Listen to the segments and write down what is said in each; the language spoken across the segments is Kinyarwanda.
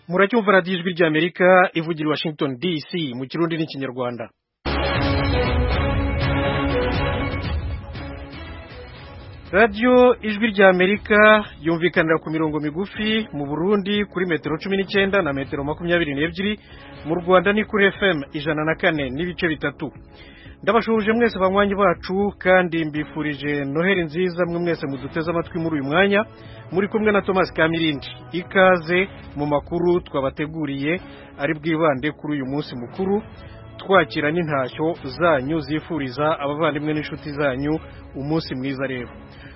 muracyumva radiyo ijwi ry'amerika ivugira i washington dc mu kirundi n'ikinyarwanda radiyo ijwi ry'amerika yumvikanira ku mirongo migufi mu burundi kuri metero cumi n'icyenda na metero makumyabiri n'ebyiri mu rwanda ni kuri fm ijana na kane n'ibice bitatu ndabashuhuje mwese banywanyi bacu kandi mbifurije noheri nziza mwe mwese muduteze amatwi muri uyu mwanya muri kumwe na thomas kamirindi ikaze mu makuru twabateguriye ari bwibande kuri uyu munsi mukuru twakira n'intashyo zanyu zifuriza abavandimwe n'inshuti zanyu umunsi mwiza rero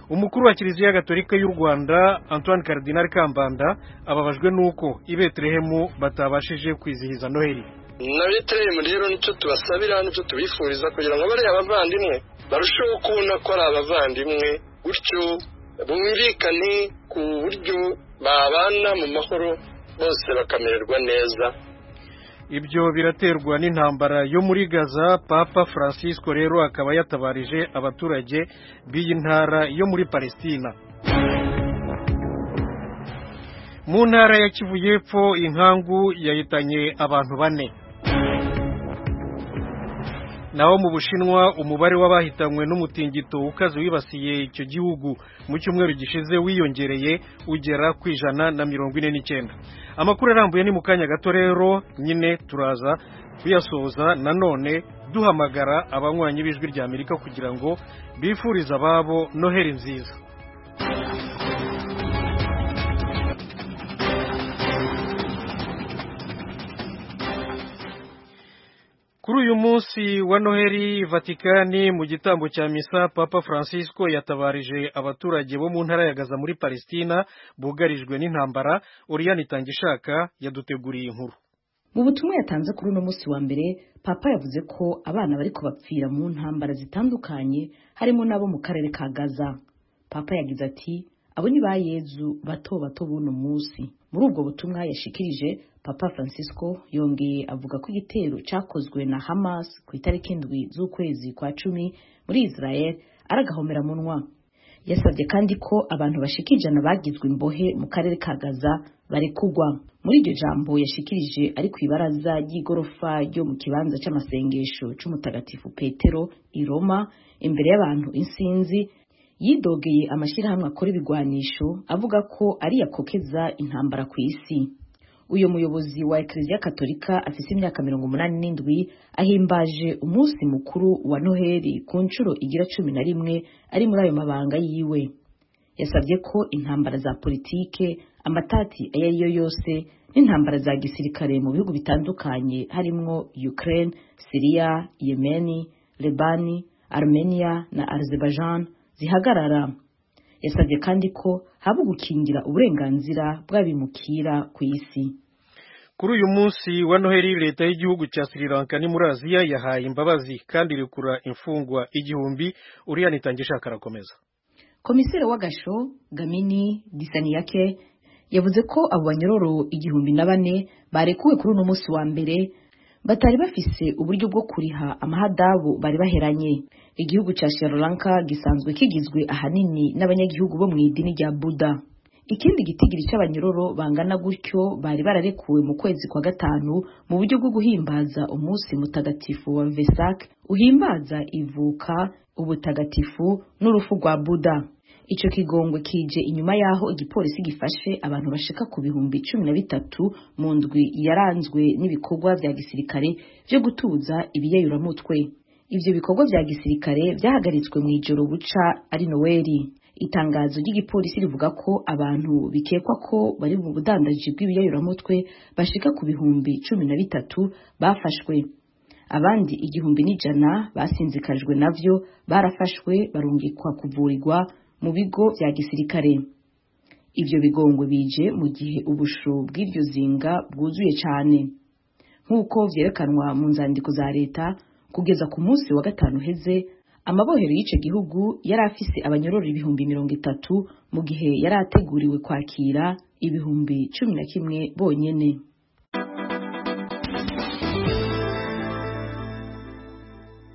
umukuru wa kiliziya gatolika y'u rwanda antoine Cardinal kambanda ababajwe n'uko i betelehemu batabashije kwizihiza noheri na betelehemu rero nicyo tubasabira nicyo tubifuriza kugira ngo bariya abavandimwe barusheho kubona ko ari abavandimwe gutyo bumvikane ku buryo babana mu mahoro bose bakamererwa neza ibyo biraterwa n'intambara yo muri gaza papa francisco rero akaba yatabarije abaturage b'iyi ntara yo muri palestina mu ntara ya kivu y'epfo inkangu yahitanye abantu bane naho mu bushinwa umubare w'abahitanywe n'umutingito ukaze wibasiye icyo gihugu mu cyumweru gishize wiyongereye ugera ku ijana na mirongo ine n'icyenda amakuru arambuye ni mu kanya gato rero nyine turaza kuyasoza nanone duhamagara abanywanyi b'ijwi rya amerika kugira ngo bifurize ababo noheri nziza kuri uyu munsi wa noheri vatikani mu gitambo cya misa papa francisco yatabarije abaturage bo mu ntara ya gaza muri palestina bugarijwe n'intambara oriyani itangishaka yaduteguriye inkuru mu butumwa yatanze kuri uno munsi wa mbere papa yavuze ko abana bariko bapfira mu ntambara zitandukanye harimo n'abo mu karere ka gaza papa yagize ati abo ni ba yezu bato bato b'uno munsi muri ubwo butumwa yashikirije papa francisco yongeye avuga ko igitero cyakozwe na hamas ku itariki indwi z'ukwezi kwa cumi muri israel ari agahomberamunwa yasabye kandi ko abantu bashika ijana bagizwe imbohe mu karere ka gaza barekugwa muri iryo jambo yashikirije ari ku ibaraza ry'igorofa ryo mu kibanza cy'amasengesho cy'umutagatifu petero i roma imbere y'abantu insinzi yidogeye amashyirahamwe akora ibigwanisho avuga ko ari yakokeza intambara ku isi uyu muyobozi wa ekereziya katolika afite imyaka mirongo umunani n'indwi ahimbaje umunsi mukuru wa noheli ku nshuro igira cumi na rimwe ari muri ayo mabanga yiwe yasabye ko intambara za politike amatati ayo ari yo yose n'intambara za gisirikare mu bihugu bitandukanye harimwo ukraine siriya yemeni lebani armenia na azerbaijan zihagarara yasabye kandi ko haba gukingira uburenganzira bw'abimukira ku isi kuri uyu munsi wa noheli leta y'igihugu cya sri lanka ni muri aziya yahaye imbabazi kandi irekura imfungwa igihumbi uriya nitangishaka arakomeza komiseri w'agasho gamini disaniyake yavuze ko abo banyororo igihumbi na bane barekuwe kuri uno munsi wa mbere batari bafise uburyo bwo kuriha amahadabu bari baheranye igihugu cya Sri Lanka gisanzwe kigizwe ahanini n'abanyagihugu bo mu idini rya Buddha ikindi gitigiri cy'abanyororo bangana gutyo bari bararekuwe mu kwezi kwa gatanu mu buryo bwo guhimbaza umunsi mutagatifu wa Vesak uhimbaza ivuka ubutagatifu n'urufu rwa Buddha icyo kigongwe kije inyuma y'aho igipolisi gifashe abantu bashika ku bihumbi cumi na bitatu mu ndwi yaranzwe n'ibikorwa bya gisirikare byo gutuza ibiyeyuramutwe ibyo bikorwa bya gisirikare byahagaritswe mu ijoro buca ari noweli itangazo ry'igipolisi rivuga ko abantu bikekwa ko bari mu budandaji bw'ibiyeyuramutwe bashika ku bihumbi cumi na bitatu bafashwe abandi igihumbi n'ijana basinzikajwe navyo barafashwe barungikwa kuvurirwa mu bigo bya gisirikare ibyo bigongwe bije mu gihe ubushu bw'iryo zinga bwuzuye cyane nk'uko byerekanwa mu nzandiko za leta kugeza ku munsi wa gatanu heze amabohero y'icyo gihugu yari afise abanyororo ibihumbi mirongo itatu mu gihe yari ateguriwe kwakira ibihumbi cumi na kimwe bonyine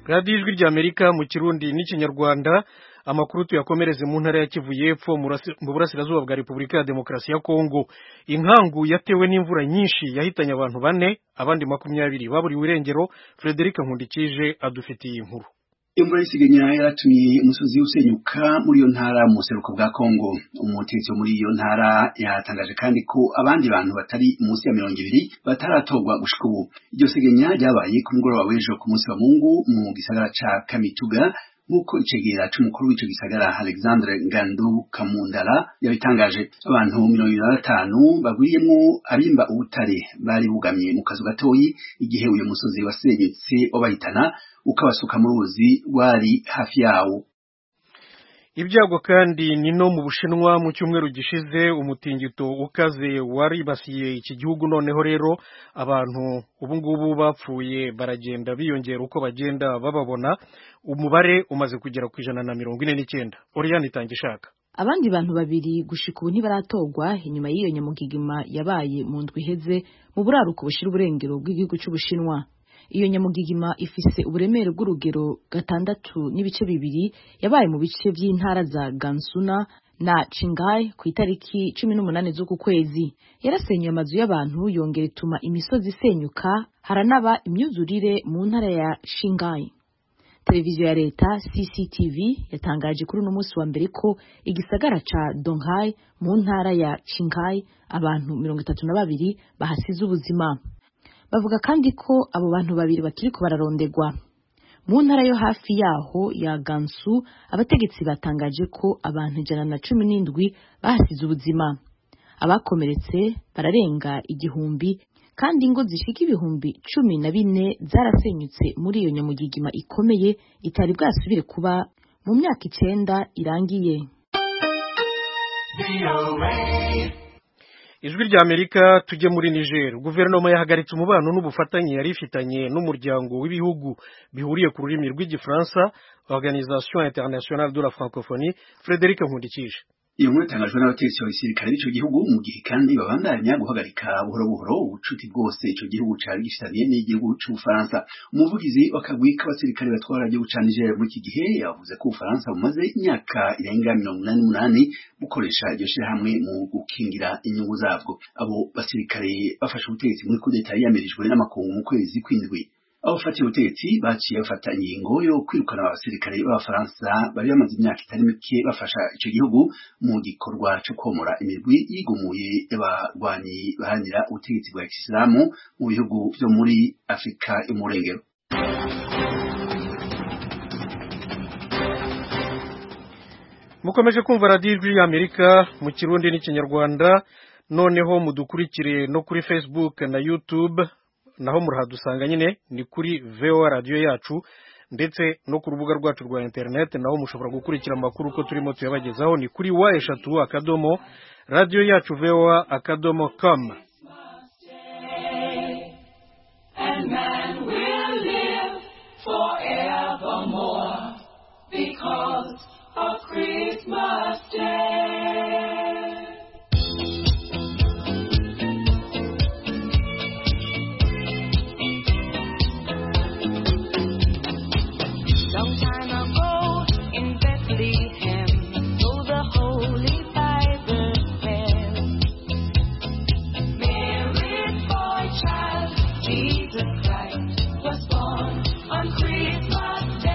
radiyo ijwi ry'amerika mu kirundi n'ikinyarwanda amakuru tuyakomereze mu ntara ya kivu y'epfo mu rasi- mu burasirazuba bwa repubulika ya demokarasi ya kongo inkangu yatewe n'imvura nyinshi yahitanye abantu bane abandi makumyabiri baburiwe irengero frederic nkundikije adufitiye iyi nkuru Imvura y'isiganyira yaratumye umusozi usenyuka muri iyo ntara mu buseruko bwa Kongo. Umutegetsi wo muri iyo ntara yatangaje kandi ko abandi bantu batari munsi ya mirongo ibiri bataratorwa gushika ubu. Iryo segenya ryabaye ku mugoroba w'ejo ku munsi wa Mungu mu gisagara ca Kamituga nk'uko icegera c'umukuru w'ico gisagara Alexandre Ngandu Kamundara yabitangaje abantu mirongo ibiri na batanu bagwiriyemwo abimba ubutare bari bugamye mu kazu gatoyi igihe uyu musozi wasenyutse wabahitana ukabasuka mu ruzi rwari hafi yawo Ibyago kandi ni no mu Bushinwa mu cyumweru gishize umutingito ukaze waribasiye iki gihugu noneho rero abantu ubu ngubu bapfuye baragenda biyongera uko bagenda bababona umubare umaze kugera ku ijana na mirongo ine n'icyenda Oriane itangishaka abandi bantu babiri gushika ubu ntibaratorwa inyuma y'iyo nyamugigima yabaye mu ndwi iheze mu buraruko bushira uburengero bw'igihugu cy'ubushinwa iyo nyamugigima ifise uburemere bw'urugero gatandatu n'ibice bibiri yabaye mu bice by'intara za gansuna na Qinghai ku itariki cumi n'umunani z'uku kwezi yarasenyuye amazu y'abantu yongera ituma imisozi isenyuka haranaba imyuzurire mu ntara ya Qinghai televiziyo ya leta cctv yatangaje kuri uno munsi wa mbere ko igisagara ca donghai mu ntara ya qinghai abantu mirongo itatu na babiri bahasize ubuzima bavuga kandi ko abo bantu babiri bakiriko bararondegwa mu ntara yo hafi yaho ya gansu abategetsi batangaje ko abantu ijana na cumi n'indwi bahasize ubuzima abakomeretse bararenga igihumbi kandi ingo zishika ibihumbi cumi na bine zarasenyutse muri iyo nyamugigima ikomeye itari bwasubire kuba mu myaka icenda irangiye Ijwi rya Amerika tujye muri Niger guverinoma yahagaritse umubano n'ubufatanye yari ifitanye n'umuryango w'ibihugu bihuriye ku rurimi rw'igifaransa Organisation Internationale de la Francophonie Frederic Nkundikije iyo nkuru itangajwe n'abategetsi ba gisirikare b'ico gihugu mu gihe kandi babandanya guhagarika buhoro buhoro ubucuti bwose ico gihugu cari gifitanye n'igihugu c'ubufaransa umuvugizi w'akagwi k'abasirikare batwara igihugu ca niger muri iki gihe yavuze ko ubufaransa bumaze imyaka irenga mirongo inani n'umunani bukoresha iryo shirahamwe mu gukingira inyungu zabwo abo basirikare bafashe ubutegetsi muri kudeta yiyamirije n'amakungu mu kwezi kw'indwi abafatiye ubutegetsi baciye bafata ingingo yo kwirukana abasirikare b'abafaransa bari bamaze imyaka itari mike bafasha ico gihugu mu gikorwa co komora imigwi yigumuye y'abagwanyi baharanira ubutegetsi bwa kisilamu mu bihugu vyo muri afurika y'umurengero mukomeje kumva radiyo ijwi y'amerika mu kirundi n'ikinyarwanda noneho mudukurikire no kuri facebook na youtube naho muradusanga nyine ni kuri voa radiyo yacu ndetse no ku rubuga rwacu rwa internet naho mushobora gukurikira amakuru ko turimo tuyabagezaho ni kuri wa eshatu akadomo radiyo yacu voa akadomo com and man will live forevermore because of Christmas Day. Long time ago in Bethlehem, so the Holy Bible fell. Mary's boy child, Jesus Christ, was born on Christmas Day.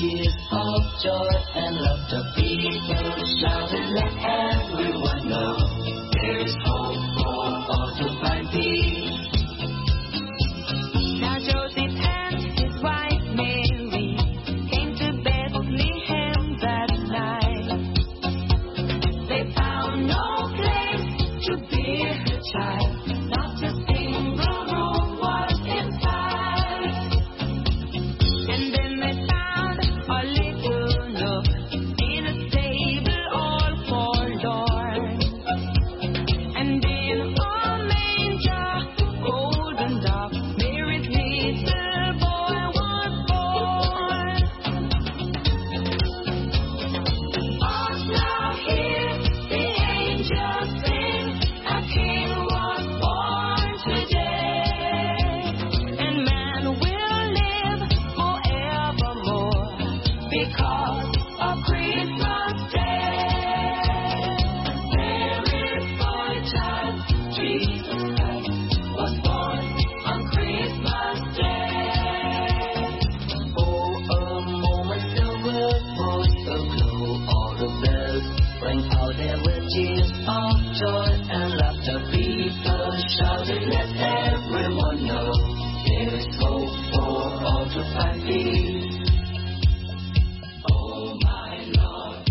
cheers of joy and laughter. People shouting, let everyone know there is hope for all to find peace. Now Joseph and his wife Mary came to Bethlehem that night. They found no place to bear her child. Not a single room was in sight. And then they found a little nook in a stable all forlorn. And in a manger, golden dark, Mary's little boy was born. Us now hear the angels sing, a king was born today, and man will live forevermore because of Christmas Day. There is boy child, Jesus Christ was born on Christmas Day. Oh, a moment silver voice of glow. All the bells rang out there with cheers of joy and laughter. People shouted, let everyone know there is hope for all to find peace. Oh, my Lord,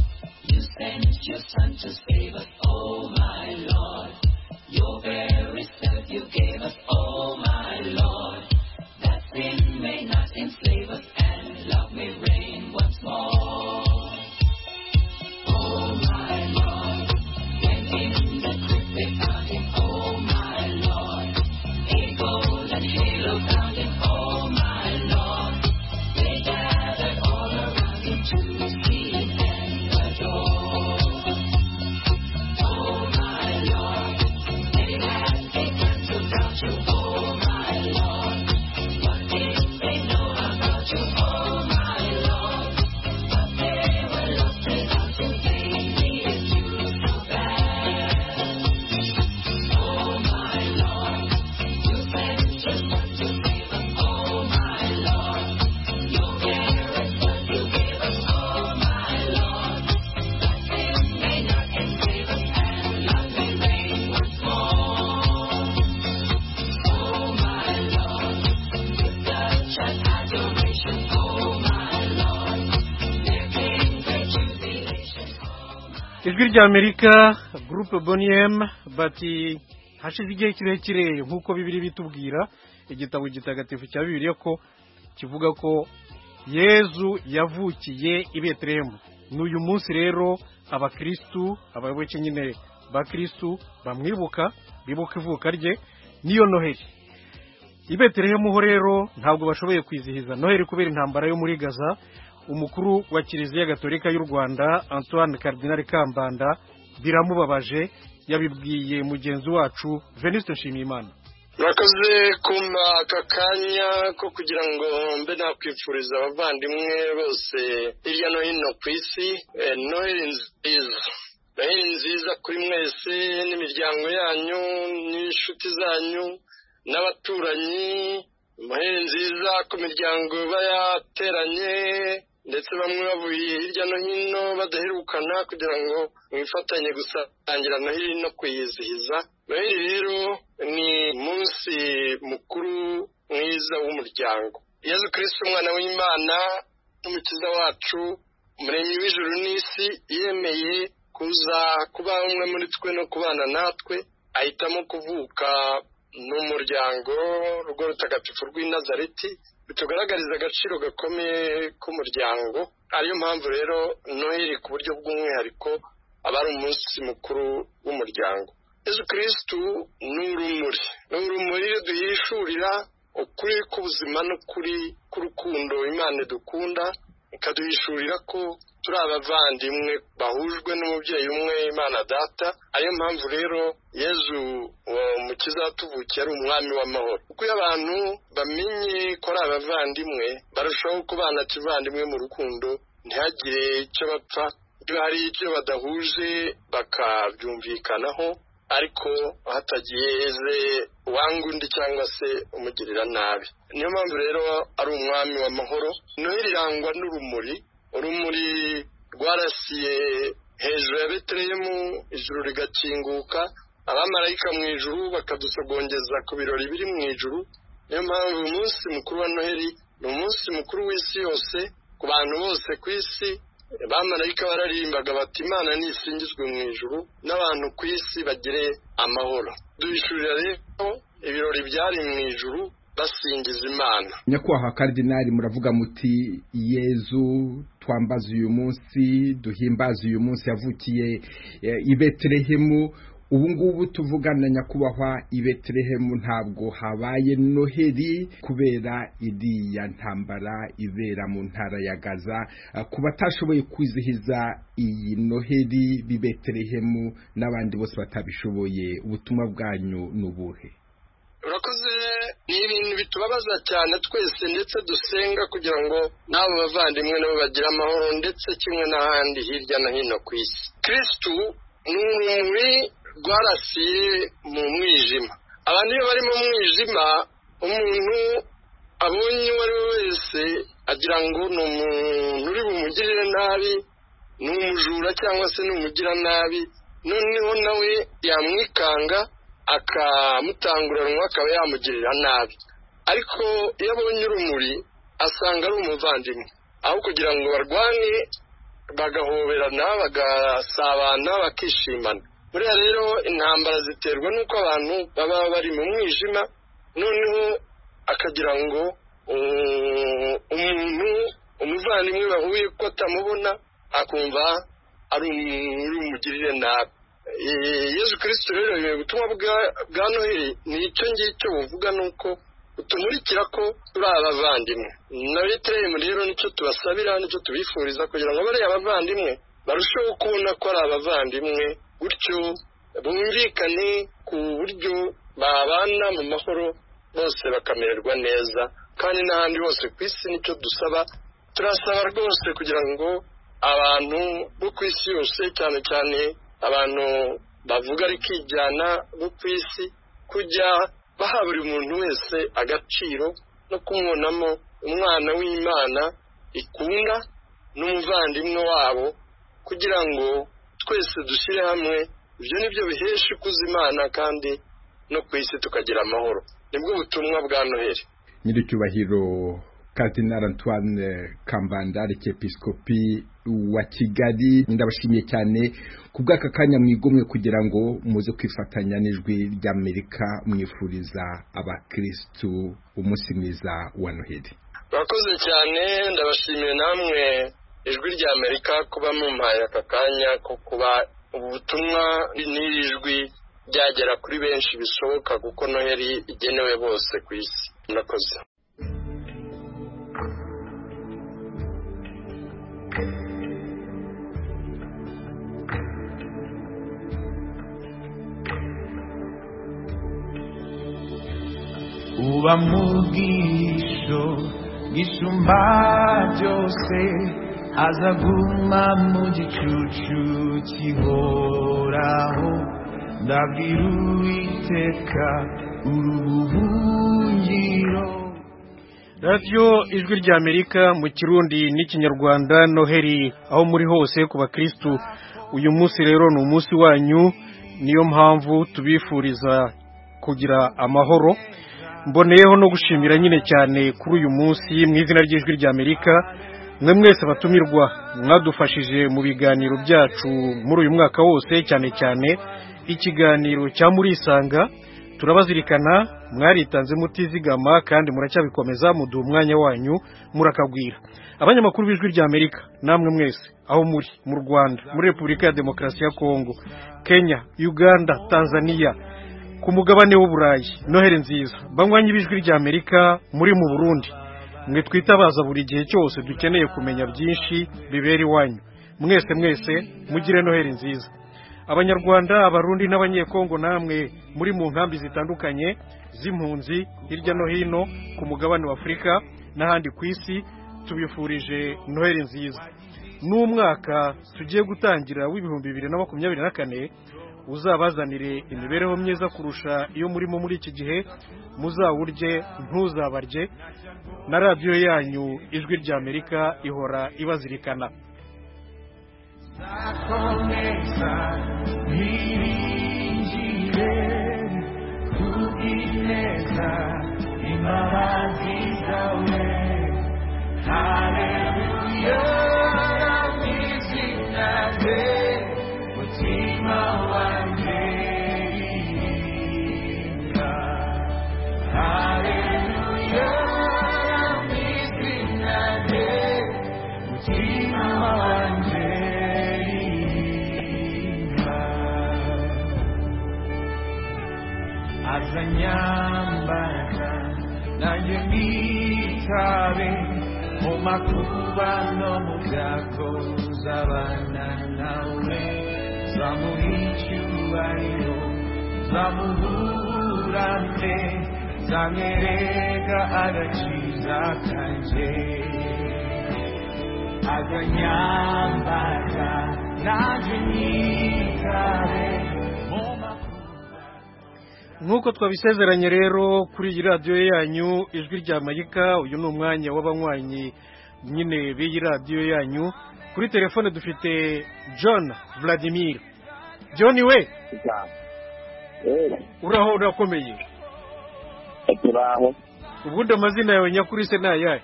you sent your Son to save us. Oh, my Lord, your very self you gave us. Oh, my Lord that sin may not enslave us and love may reign once more. Oh my Lord, when in the crypt they found him, oh my Lord, a golden halo found him, oh my Lord, they gathered all around him to see him and adore. Oh my Lord, they had a council down to, oh my Lord. What did they know about you, oh my Lord? But they were lost without you. They needed you so bad. Oh my Lord, you sent your Son to save us. Oh my Lord, your very Son you gave us. Oh my Lord, that sin may not enslave us and love may reign once more. Oh my Lord. Such an adoration, oh my Lord. There came great jubilation, oh my ijwi ry'amerika gurupe boniyemu bati hashize igihe kirekire nk'uko bibiri bitubwira igitabo gitagatifu cya bibiri ko kivuga ko yezu yavukiye i beterehemu n'uyu munsi rero abakirisitu abayoboke nyine bakirisitu bamwibuka bibuka ivuka rye niyo noheli i beterehemu ho rero ntabwo bashoboye kwizihiza noheli kubera intambara yo muri gaza umukuru wa kiliziya gatolika y'u rwanda antoine karidinari kambanda biramubabaje yabibwiye mugenzi wacu venisite nshimiyimana murakoze kumpa aka kanya ko kugira ngo mbe nakwifuriza abavandimwe bose hirya no hino ku isi eh, noheli nziza noheli nziza kuri mwese n'imiryango yanyu n'inshuti zanyu n'abaturanyi noheli nziza ku miryango iba yateranye ndetse bamwe bavuye hirya no hino badaherukana kugira ngo mwifatanye gusangira noheli no kuyizihiza noheli rero ni umunsi mukuru mwiza w'umuryango yezu kirisiti umwana w'imana n'umukiza wacu umuremyi w'ijuru n'isi yemeye kuza kuba umwe muri twe no kubana natwe ahitamo kuvuka n'umuryango rugo rutagatifu rw'i nazareti bitugaragariza agaciro gakomeye k'umuryango ariyo mpamvu rero noheli ku buryo bw'umwihariko aba ari umunsi mukuru w'umuryango yezu kirisitu ni urumuri ni urumuri duhishurira ukuri k'ubuzima n'ukuri k'urukundo imana idukunda ikaduhishurira ko turi abavandimwe bahujwe n'umubyeyi umwe imana data ariyo mpamvu rero yezu uwo mukiza watuvukiye ari umwami w'amahoro kuko iyo abantu bamenye ko ari abavandimwe barushaho kubana kivandimwe mu rukundo ntihagire icyo bapfa iyo hari icyo badahuje bakabyumvikanaho ariko hatagize uwanga undi cyangwa se umugirira nabi niyo mpamvu rero ari umwami w'amahoro niho irangwa n'urumuri urumuri rwarasiye hejuru ya betelehemu ijuru rigakinguka abamarayika mu ijuru bakadusogongeza ku birori biri mu ijuru niyo mpamvu uyu munsi mukuru wa noheli ni umunsi mukuru w'isi yose ku bantu bose ku isi abamarayika bararimbaga bati imana nisingizwe mu ijuru n'abantu ku isi bagire amahoro duhishurira rero ibirori byari mu ijuru basingiza imana nyakubahwa karidinari muravuga muti yezu twambaze uyu munsi duhimbaze uyu munsi yavukiye eh, i betelehemu ubu ngubu tuvugana nyakubahwa i betelehemu ntabwo habaye noheli kubera iriya ntambara ibera mu ntara ya gaza Eh, ku batashoboye kwizihiza iyi noheli b'i betelehemu n'abandi bose batabishoboye ubutumwa bwanyu ni ubuhe urakoze ni ibintu bitubabaza cyane twese ndetse dusenga kugira ngo n'abo bavandimwe nabo bagire amahoro ndetse kimwe n'ahandi hirya no hino ku isi kirisitu ni urumuri rwarasiye mu mwijima abantu iyo bari mu mwijima umuntu abonye uwo ari we wese agira ngo ni umuntu uri bumugirire nabi ni umujura cyangwa se ni umugiranabi noneho nawe yamwikanga akamutanguranwa akaba yamugirira nabi ariko iyo abonye urumuri asanga ari umuvandimwe aho kugira ngo barwane bagahoberana bagasabana bakishimana buriya rero intambara ziterwa n'uko abantu baba bari mu mwijima noneho akagira ngo um, umuntu umuvandimwe bahuye ko atamubona akumva ari umugirire nabi Eh, yezu kirisito rero eh, ubutumwa bwa- bwa noheli ni icyo ngicyo buvuga ni uko butumurikira ko turi abavandimwe na betelehemu rero nicyo tubasabira nicyo tubifuriza kugira ngo bariya abavandimwe barusheho kubona ko ari abavandimwe gutyo bumvikane ku buryo babana mu mahoro bose bakamererwa neza kandi n'ahandi hose ku isi nicyo dusaba turasaba rwose kugira ngo abantu bo ku isi yose cyane cyane abantu bavuga ariko ijyana bo ku isi kujya baha buri muntu wese agaciro no kumubonamo umwana w'imana ikunda n'umuvandimwe wabo kugira ngo twese dushyire hamwe ibyo ni byo bihesha ikuza imana kandi no ku isi tukagira amahoro nibwo butumwa bwa noheli nyiricyubahiro kardinal antoine kambanda arikepiskopi wa kigali ndabashimiye cyane ku bw'aka kanya mwigomwe kugira ngo muze kwifatanya n'ijwi ry'amerika mwifuriza abakirisitu umunsi mwiza wa noheli Urakoze cyane ndabashimiye namwe ijwi rya amerika kuba mumpaye aka kanya ko kuba ubutumwa n'iri jwi ryagera kuri benshi bishoboka kuko noheli igenewe bose ku isi murakoze uba mu bwisho bwisumba byose azaguma mu gicucu kihoraho ndabwira uwiteka urubuhungiro radiyo ijwi rya amerika mu kirundi n'ikinyarwanda noheli aho muri hose ku bakirisitu uyu munsi rero ni umunsi wanyu niyo mpamvu tubifuriza kugira amahoro mboneyeho no gushimira nyine cyane kuri uyu munsi mu izina ry'ijwi rya amerika mwe mwese abatumirwa mwadufashije mu biganiro byacu muri uyu mwaka wose cyane cyane ikiganiro cya murisanga turabazirikana mwaritanze mutizigama kandi muracyabikomeza muduha umwanya wanyu murakagwira abanyamakuru b'ijwi rya amerika namwe mwese aho muri mu rwanda muri repubulika ya demokarasi ya kongo kenya uganda tanzania ku mugabane w'uburayi noheli nziza banywanyi b'ijwi rya amerika muri mu burundi mwe twitabaza buri gihe cyose dukeneye kumenya byinshi bibera iwanyu mwese mwese mugire noheli nziza abanyarwanda abarundi n'abanyekongo namwe muri mu nkambi zitandukanye z'impunzi hirya no hino ku mugabane w'afurika n'ahandi ku isi tubifurije noheli nziza n'umwaka tugiye gutangira w'ibihumbi bibiri na makumyabiri na kane uzabazanire imibereho myiza kurusha iyo murimo muri iki gihe muzawurye ntuzabarye na radiyo yanyu ijwi rya amerika ihora ibazirikana Nakomeza niringire kubwineza imbabazi zawe haleluya namizinaze mutima wanjye rimba haleluya namizinaze mutima wanjye rimba azanyambaraga nanjye nitabe mu makuba no mu byago zabana nawe zamuha icyubahiro zamuburane zamwereka agakiza kanje azanyambaraga nanjye nitabe mu makuba nk'uko twabisezeranye rero kuri iyi radiyo yanyu ijwi rya amerika uyu ni umwanya w'abanywanyi nyine b'iyi radiyo yanyu kuri telefone dufite john vladimir john we uraho urakomeye turaho ubundi amazina yawe nyakuri se ni ayahe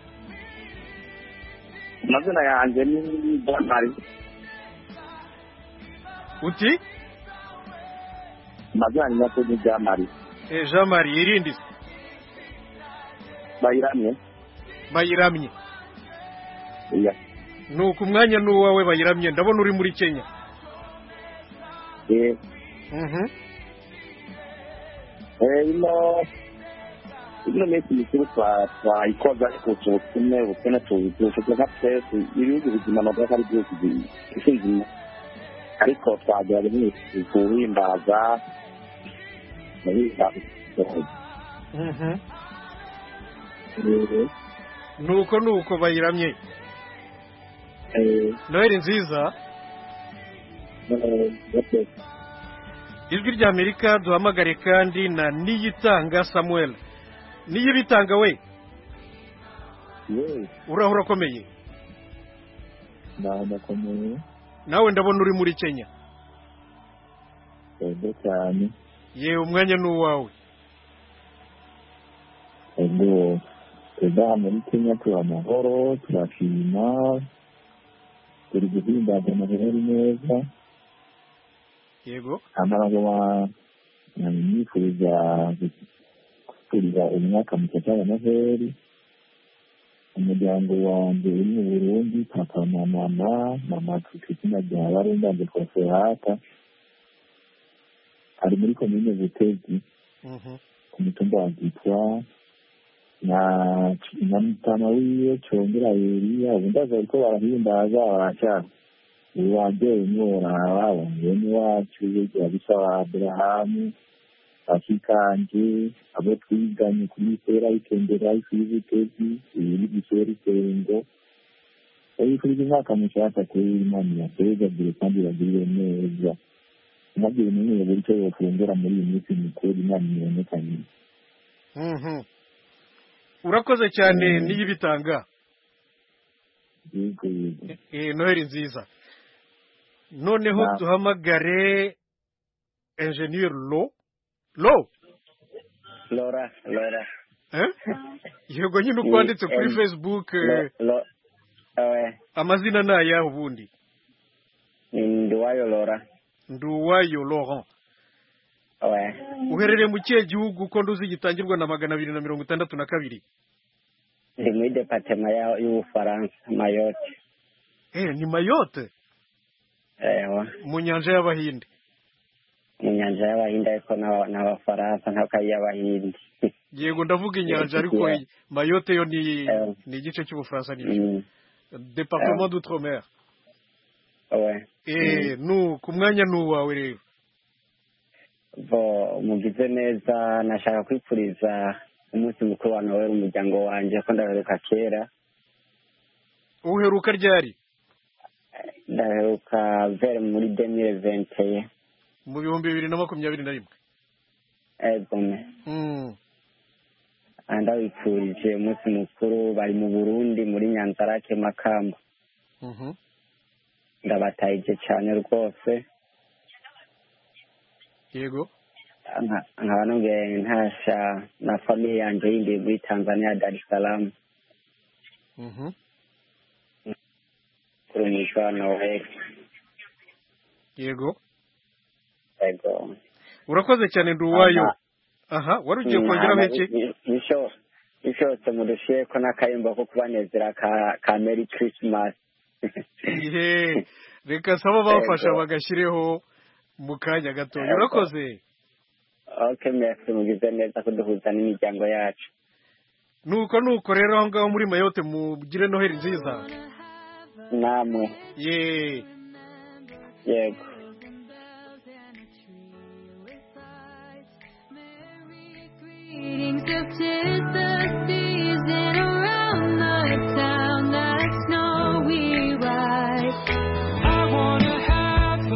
amazina yanjye ni damari uti amazina yanjye nako ni damari Eh, jean marie yirinde se bayiramye bayiramye iya nuko umwanya ni uwawe bayiramye ndabona uri muri kenya eh Mhm. eh, ino ino minsi mikuru twa- twayikoze ariko ubukene ubukene tuzi- tuvuga nka twese ibihugu bizima ntabwo ari byose isi nzima ariko twagira iminsi kuhimbaza muhimbaza Mhm. nuko nuko bayiramye eh noheli nziza eh eh, ijwi rya amerika duhamagare kandi na niyitanga samuel niyibitanga we eh uraho urakomeye ndakomeye nawe ndabona uri muri kenya ego cyane yewe umwanya ni uwawe ubwo twebwe hano muri kenya tuba amahoro turashima turi guhimbaza amahoro neza yego amaraga nifuriza gusuriza umwaka mushya wa noheli umuryango wanjye uri mu burundi papa na mama mama kristina rya barundanje konsolata ari muri komine butezi Mhm. ku mutumba wa gitwa na na mutama wiwe congera yeriya ubundi aza ariko barahimbaza barashaka uwanje umwe uraba bangeni wacu yegera bisa wa aburahamu bakikanje abo twiganye kuri isera ikengera ikibutezi ibiri gisera isengo ebikuriza umwaka mushaka kuri imana yasezagire kandi bagirire neza nabyo bimenyeye buryo bufungura muri iyi minsi mikuru imana ibonekanye Mhm. urakoze cyane niyibitanga yego yego Eh, noheli nziza noneho Na- duhamagare enjeniyeri lo lo lora lora Eh? yego nyine uko Eh, wanditse kuri em, facebook eh, Lo- lo- eh, amazina ni ayahe ubundi ndiwayo lora nduwayo laurent eh, uherereye mu kihe gihugu ko nduzi gitangirwa na magana abiri na mirongo itandatu na kabiri ndi muri departema ya- y'ubufaransa mayote eh ni mayote ewa mu nyanja y'abahinde mu nyanja y'abahinde ariko n'aba- n'abafaransa ntabwo ari iy'abahinde yego ndavuga inyanja Yeah, ariko yeah. mayote yo ni Yeah. ni igice cy'ubufaransa ni Mm, departement Yeah. d'outre-mer oya. eh nu ku mwanya ni uwawe rero bo mugize neza nashaka kwifuriza umunsi mukuru wa noheli umuryango wanjye ko ndaheruka kera uheruka ryari ndaheruka vere muri demire ventiye mu bihumbi bibiri na makumyabiri na rimwe ebone Mm. ndabipfurije umunsi mukuru bari mu burundi muri nyanzarake makamba Mhm. ndabatayije cyane rwose yego Nka- nkaba nongeye ntasha na famiye yanjye yindi muri tanzania dar es salaam Mhm. kuri mwisano wese yego yego urakoze cyane ndi uwayo aha wari ugiye kongeraho iki bishobotse murushiye ko n'akayimbo ko kubanezera ka- ka meri christmas Ihe, reka saba bafasha Yego. bagashyireho mu kanya gatoya Yego. urakoze ok merci mugize neza kuduhuza n'imiryango yacu nuko nuko rero aho ngaho muri mayote mugire noheli nziza namwe ye yego Greetings of tis the season around the town that snow we ride. I wanna have a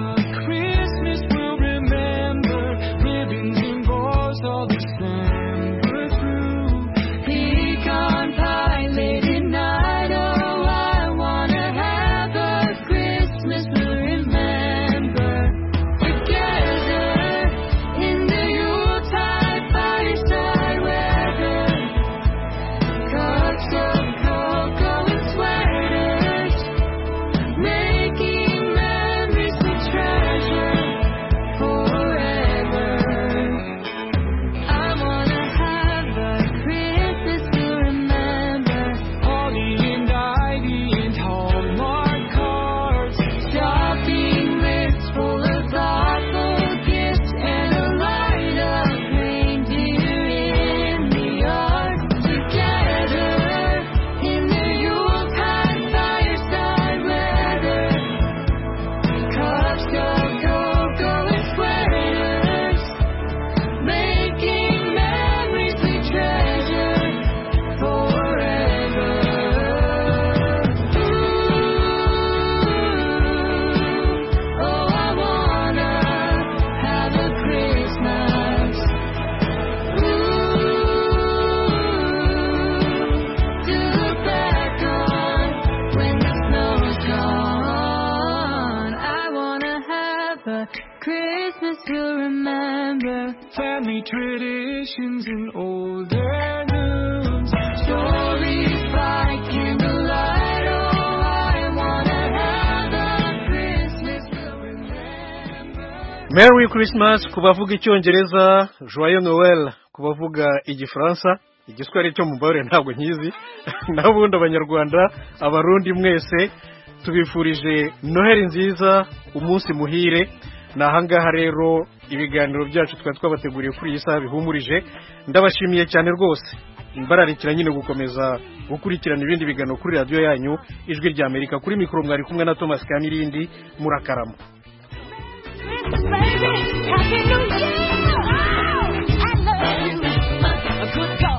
Christmas we'll remember ribbons and bows all December through. Pecan pie late at night. Oh, I wanna have a Christmas we'll remember together in the Yuletide fireside weather. Cups of cocoa and sweaters, making memories we treasure forever. I wanna have a Christmas to remember. Holly and Ivy and Hallmark cards. Shopping lists full of thoughtful gifts and a light of reindeer in the yard. Together in the Yuletide fireside weather. Cups of cocoa and sweaters, making memories we treasure forever. Ooh. Oh, I wanna have a Christmas. Ooh, to look back on when the snow's gone. I wanna have a Christmas we'll remember. Family traditions and old and new. Stories by candlelight. Oh, I wanna have a Christmas we'll remember. merry christmas ku bavuga icyongereza joyeux noel ku bavuga igifaransa igiswahili cyo mu mubare ntabwo nkizi n'abundi abanyarwanda abarundi mwese tubifurije noheli nziza umunsi muhire ni ahangaha rero ibiganiro byacu twari twabateguriye kuri iyi saha bihumurije ndabashimiye cyane rwose mbararikira nyine gukomeza gukurikirana ibindi biganiro kuri radiyo yanyu ijwi rya amerika kuri mikoro mwari kumwe na thomas kamirindi murakarama Christmas, baby. Happy New Year. Oh, I love you. A good God.